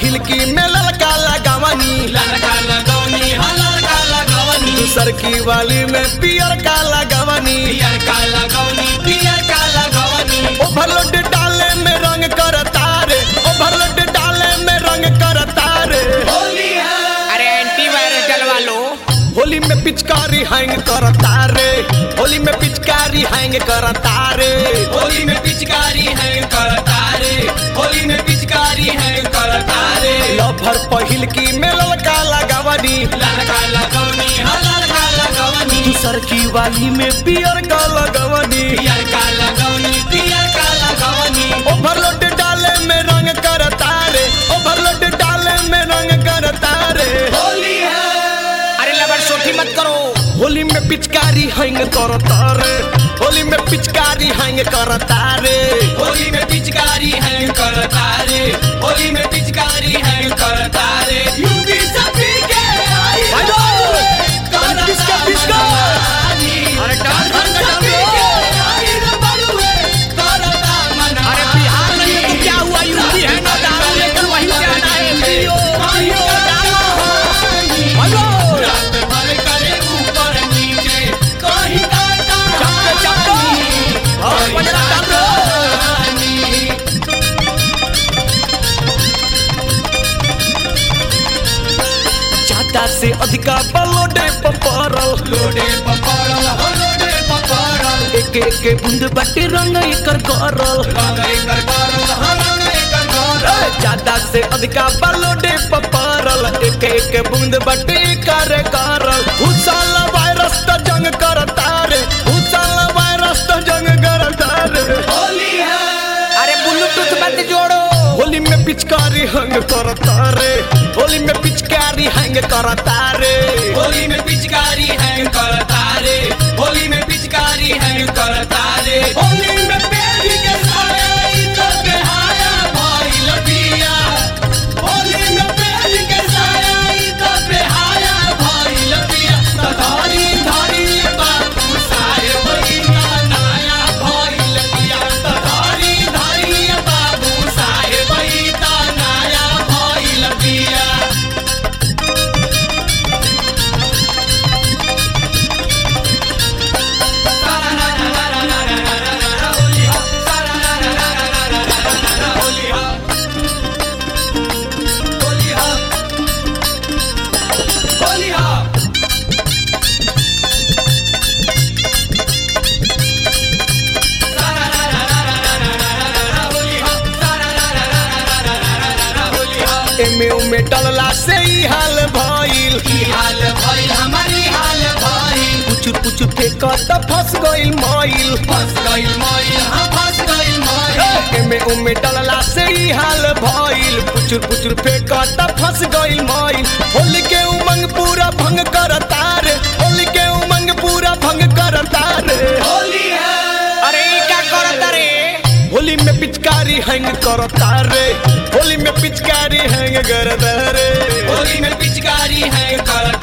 पहिल की में ललका लगावनी लड़का लगौनी हा लड़का लगौनी दूसर की वाली में पियर का लगावनी पियर का लगौनी पियर का लगौनी ओवरलोड डाले में रंग करता रे ओवरलोड डाले में रंग करता रे होली है अरे एंटीवायरस डलवा लो होली में पिचकारी हैंग करता रे होली में पिचकारी हैंग करता रे होली में पिचकारी है करता रे होली में पिचकारी है करता रे लभर पहिल की में ललका लगावनी लड़का लगौनी हा लड़का लगौनी दूसर की वाली में पियर का लगावनी पियर का लगौनी पियर का लगौनी ओवरलोड डाले में रंग करता रे ओवरलोड डाले में रंग करता रे होली है अरे लबर सोठी मत करो होली में पिचकारी हैंग करता रे होली में पिचकारी हैंग करता रे होली में पिचकारी है करता रे होली में पिचकारी है करता रे यूपी सभी के आई भाइयों, करता पिचका, पिचका। मनानी। अरे डाल, डाल, डाल, सभी डाल। के आई रे बड़ुए, करता मनानी। अरे बिहार में तो क्या हुआ यूपी है ना दारू लेकर वहीं से आना है पियो पियो डालो भाइयों, रात भर करे ऊपर नीचे, कहीं काटा चप्पे, चप्पे। और कहीं पंजरा डाल दो। रानी। ज्यादा से अधिका बलोडे पपरल लोडे पकड़ल हो लोडे पकड़ल एक एक बूंद बटे रंग एकर करल रंग एकर करल हो रंग एकर करल ज्यादा से अधिका बलोडे पपरल एक एक बूंद बटे कर करल भूसाल वायरस त जंग करता रे भूसाल वायरस त जंग करता रे होली है अरे ब्लूटूथ मत जोड़ो होली में पिचकारी हंग करता रे होली में पिचकारी हंग करता रे होली में पिचकारी है करता रे होली में पिचकारी है करता रे होली में पेड़ के साया ई तो बेहाया भइल पिया होली में पेड़ के साया ई तो बेहाया भइल पिया तो धरी धरी बाबू साहेब ई ना नाया भइल पिया तो धरी धरी बाबू साहेब ई ना नाया भइल पिया एमे उमे डलला से ही हाल भइल पुचुर पुचुर फेंकत फंस गइल मइल एमे उमे डलला से ही हाल भइल पुचुर पुचुर फेंकत फंस गइल मइल होली के उमंग पूरा भंग करता रे होली के उमंग पूरा भंग करता रे अरे ई क्या करता रे होली में पिचकारी हैंग करता रे होली में पिचकारी हैंग करता रे पिचकारी है करता